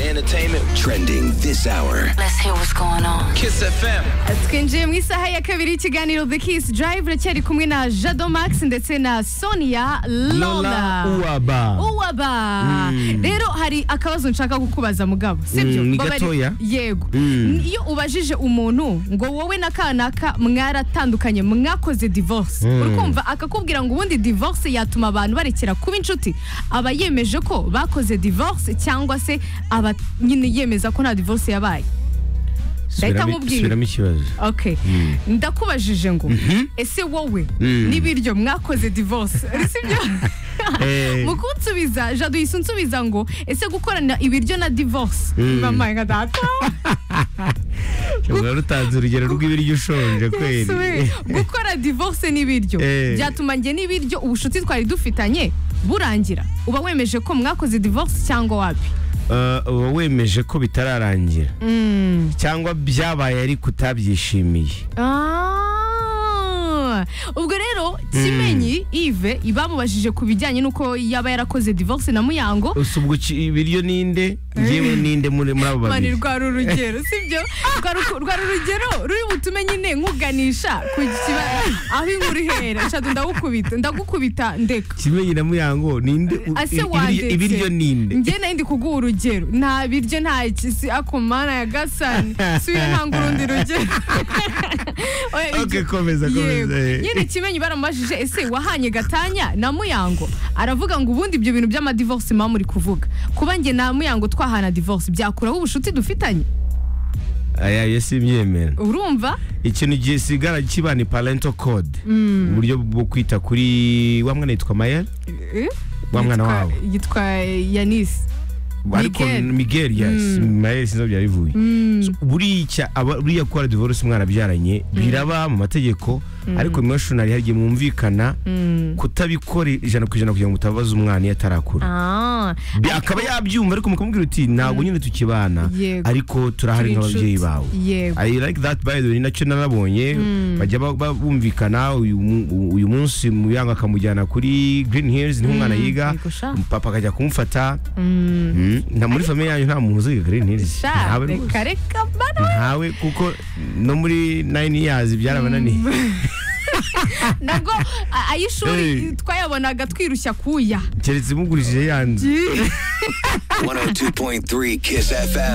entertainment trending this hour. Let's hear what's going on. Kiss FM. twinjiye mu isaha ya kabiri y'ikiganiro the kiss drive racyari kumwe na jado max ndetse na sonia Lola lola Uwaba. uwaba rero hari akabazo nshaka kukubaza mugabo sibyo Mm, ni Baba ari- gatoya. yego iyo ubajije umuntu ngo wowe na kanaka mwaratandukanye mwakoze divorce uri kumva akakubwira ngo ubundi divorce yatuma abantu barekera kuba inshuti aba yemeje ko bakoze divorce cyangwa se aba nyine yemeza ko nta divorce yabaye Reka Subiramo nkubwire. subiramo ikibazo. okay ndakubajije ngo ese wowe n'ibiryo mwakoze divorce sibyo Eh. mu kunsubiza jado yise unsubiza ngo ese gukorana ibiryo na divorce mama nka data Uba rutanze urugero rw'ibiryo ushonje kweri. Yesuwe. gukora divorce n'ibiryo Eh. byatuma njye n'ibiryo ubushuti twari dufitanye burangira uba wemeje ko mwakoze divorce cyangwa wapi Eh, uba wemeje ko bitararangira. Cyangwa byabaye ariko utabyishimiye. Ah, ubwo rero kimenyi ive bamubajije ku bijyanye n'uko yaba yarakoze divorce na muyango Usa ubwo ki- ibiryo ninde? Ngewe ninde muri muri abo mani babiri? rwari urugero sibyo rwari uku- rwari urugero ruri butume nyine nkuganisha ku kiba- aho inkuru ihera shadu ndagukubita ndagukubita ndeka Kimenyi na Muyango ninde? U- ase ibiryo- wandetse Ibiryo ninde? njye nari ndi kuguha urugero nta biryo nta ikisi ako mana ya gasani suye ntanga urundi rugero Oya, ibyo- Okay, komeza, komeza, Yego. eh. nyine kimenyi baramubajije ese wahanye gatanya na muyango aravuga ngo ubundi ibyo bintu by'amadivorce mama muri kuvuga kuba njye na muyango twahana divorce byakuraho ubucuti dufitanye Aya yo simbyemera. urumva ikintu gisigara kiba ni parental code uburyo bwo kwita kuri wa mwana yitwa mayel Eh? wa mwana Yitwa- wawe yitwa yanisi ariko Miguel. miguel yes mayel sinzi aho byari bivuye So, buriya aba- buriya gukora divorce umwana abyaranye biraba mu mategeko ariko emotional hari igihe mwumvikana kutabikora ijana ku ijana kugira ngo mutabaza umwana iyo atarakura Ah, Bi- akaba yabyumva ariko mukamubwira uti ntabwo nyine tukibana Yego. ariko turahari Turi nk'ababyeyi inshuti. bawe Yego. I like that by the way nacyo narabonye bajya ba- ba- bumvikana uyu mu- uyu munsi muyanga akamujyana kuri Green Hills niho umwana yiga yego sha. papa akajya kumfata Mm, na muri famiye yanyu nta muntu uziga Green Hills sha ntawe rwose. reka reka bana ntawe kuko no muri 9 years byarabananiye nabwo a- ay'ishuri Hey. twayabonaga twirushya kuya keretse mugurishije yanzu 102.3 Kiss FM.